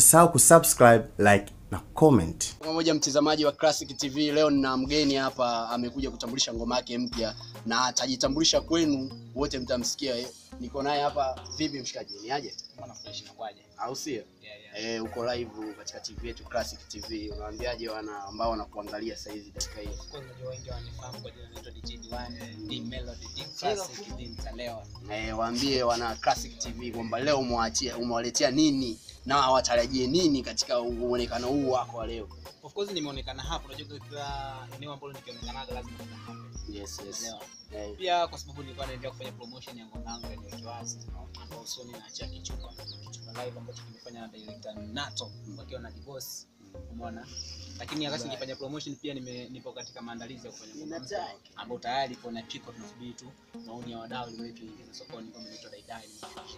usisahau kusubscribe, like na comment. pamoja mtazamaji wa Classic TV, leo nina mgeni hapa amekuja kutambulisha ngoma yake mpya na atajitambulisha kwenu wote, mtamsikia. eh. Niko naye hapa. Vipi mshikaji, ni aje Mbona fresh inakuwaje? au sio? Yeah, yeah. Eh, uko live katika TV yetu Classic TV, unawaambiaje wana ambao wanakuangalia sasa hizi dakika hii? Of course unajua wengi wanifahamu kwa jina naitwa DJ Diwan, D Melody, D Classic, D Mtalewa. Eh, waambie wana Classic TV kwamba leo umewachia umewaletea nini na watarajie nini katika uonekano huu wako wa leo. Of course nimeonekana hapo, unajua kila eneo ambalo nikionekanaga lazima kuna happen. Yes, yes. Unaelewa? Eh, Pia kwa sababu nilikuwa naendelea kufanya promotion ya ngoma yangu ya Niweke Wazi ambao usoni naachia kichupa kichupa live ambacho kimefanya na director Nato wakiwa na divorce umeona lakini wakati nikifanya promotion pia nime, nipo katika maandalizi ya kufanya ngoma mpya ambao tayari ipo na chiko tunasubiri tu maoni ya wadau ili tuingize sokoni kama inaitwa Daidai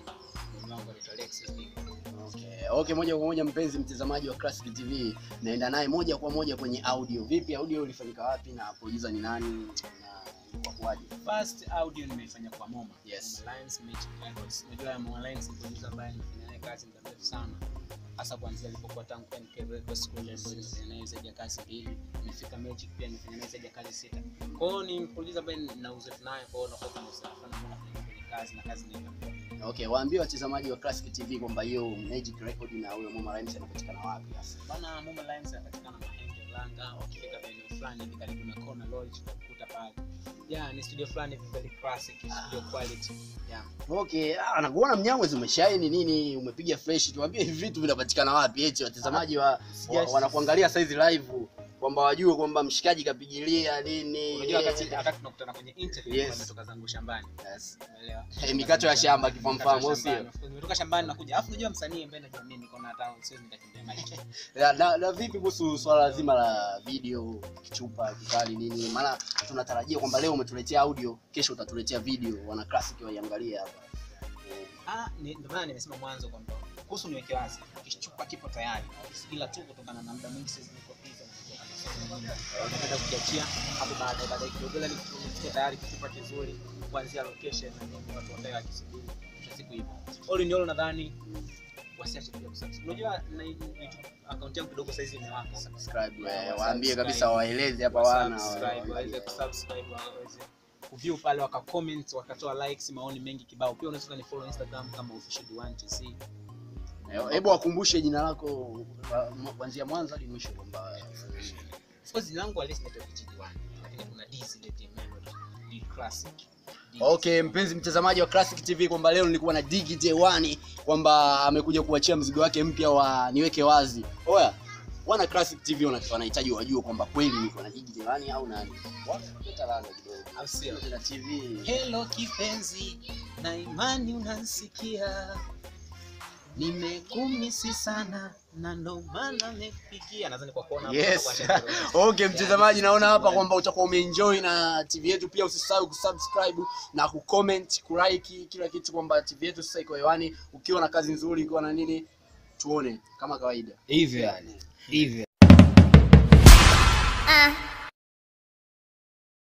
mimi wangu anaitwa Alexis Digo. Okay, okay, moja kwa moja mpenzi mtazamaji wa Classic TV, naenda naye moja kwa moja kwenye audio. Vipi audio ilifanyika wapi na producer ni nani na ilikuwa kwaje? First audio nimeifanya kwa Moma. Yes. Moma Lines Magic Records. Unajua Moma Lines ni producer ambaye nimefanya naye kazi muda mrefu sana. Hasa kuanzia alipokuwa tangu NK Records kule ndio nimefanya naye zaidi ya kazi mbili. Nimefika Magic pia nimefanya naye zaidi ya kazi sita. Kwa hiyo ni producer ambaye na uzoefu naye kwa hiyo nakuwa kuna uzoefu sana mbona kufanya kwenye kazi na kazi ni Okay, waambie watazamaji wa Classic TV kwamba hiyo Magic Record na huyo Moma Rhymes anapatikana wapi hasa? Bana Moma Lines anapatikana Mahenge Langa, ukifika maeneo fulani hivi karibu na Corner Lodge utakuta pale. Yeah, ni studio fulani hivi very classic, studio quality. Yeah. Okay, ah, nakuona mnyamwezi umeshaini nini, umepiga fresh. Tuambie hivi vitu vinapatikana wapi eti watazamaji wa, wa Yes. wanakuangalia saizi live kwamba wajue kwamba mshikaji kapigilia nini. Unajua wakati wakati tunakutana kwenye interview Yes. yes. nimetoka zangu shambani. Yes. Umeelewa? Eh, mikato ya shamba kifamfamu, au sio? Shambani. Of course, Nimetoka shambani nakuja. Alafu unajua msanii ambaye najiamini niko na hata siwezi nikakimbia mic. na, na, na vipi kuhusu swala zima la video kichupa kikali nini maana tunatarajia kwamba leo umetuletea audio kesho utatuletea video wana classic waiangalie hapa Eh, Ah, ni- ndio maana nimesema mwanzo kwamba kuhusu niweke wazi. Kichupa kipo tayari. Ila tu kutokana na muda mwingi siwezi niko busy. Napenda kukiachia hapo baadaye baadaye kidogo ila nikifikia tayari kichupa kizuri kuanzia location na nini watu wakae wakisubiri. Mwisho wa siku hivyo. All in all nadhani wasiache pia kusubscribe. Unajua na YouTube account yangu kidogo saizi imewaka. subscribe Yeah, eh, waambie subscribe. kabisa waeleze hapa wana Subscribe, waweze kusubscribe, waweze kuview pale wakacomment wakatoa likes maoni mengi kibao pia unaweza ni follow instagram kama official Diwan TC Eh, hebu wakumbushe jina lako wa- mwa- kuanzia mwanzo hadi mwisho kwamba of course jina langu halisi naitwa DJ Diwan lakini kuna D zile D melody D classic D Okay, mpenzi mtazamaji wa Classic TV kwamba leo nilikuwa na Digi J1 kwamba amekuja kuachia mzigo wake mpya wa niweke wazi. Oya, wana Classic TV wana- wanahitaji wajue kwamba kweli niko na Digi J1 au nani. Wapeta lana kidogo. Au sio? Na TV. hello kipenzi na imani unanisikia nimekumisi sana na ndo maana nimekupigia nadhani kwa kuona hapo Yes. utakuwa shauri. Okay, mtazamaji naona hapa kwamba utakuwa umeenjoy na TV yetu pia usisahau kusubscribe na kucomment, kulike kila kitu kwamba TV yetu sasa iko hewani ukiwa na kazi nzuri ukiwa na nini tuone kama kawaida. hivyo yani hivyo